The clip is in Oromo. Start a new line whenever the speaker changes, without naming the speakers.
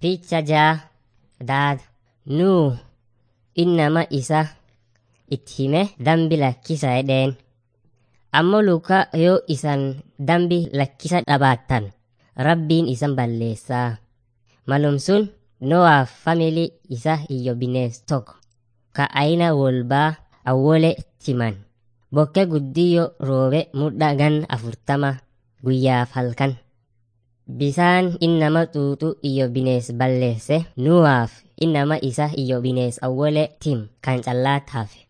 Picha jaa daad nuu innama isa itti hime dambi lakkisa jedheen. Ammoo luka yoo isan dambi lakkisa dhabaattan rabbiin isan balleessaa. Malum sun Noaaf family isa iyyo binees tokko ka aina wolbaa awwole timan. Bokke guddiyyo roobe mudda gan afurtama guyyaaf halkan. Bisaan innama xuuxu iyyo binees balleesse Nuwaaf innama isa iyyo binees awwole tim kan callaat hafe.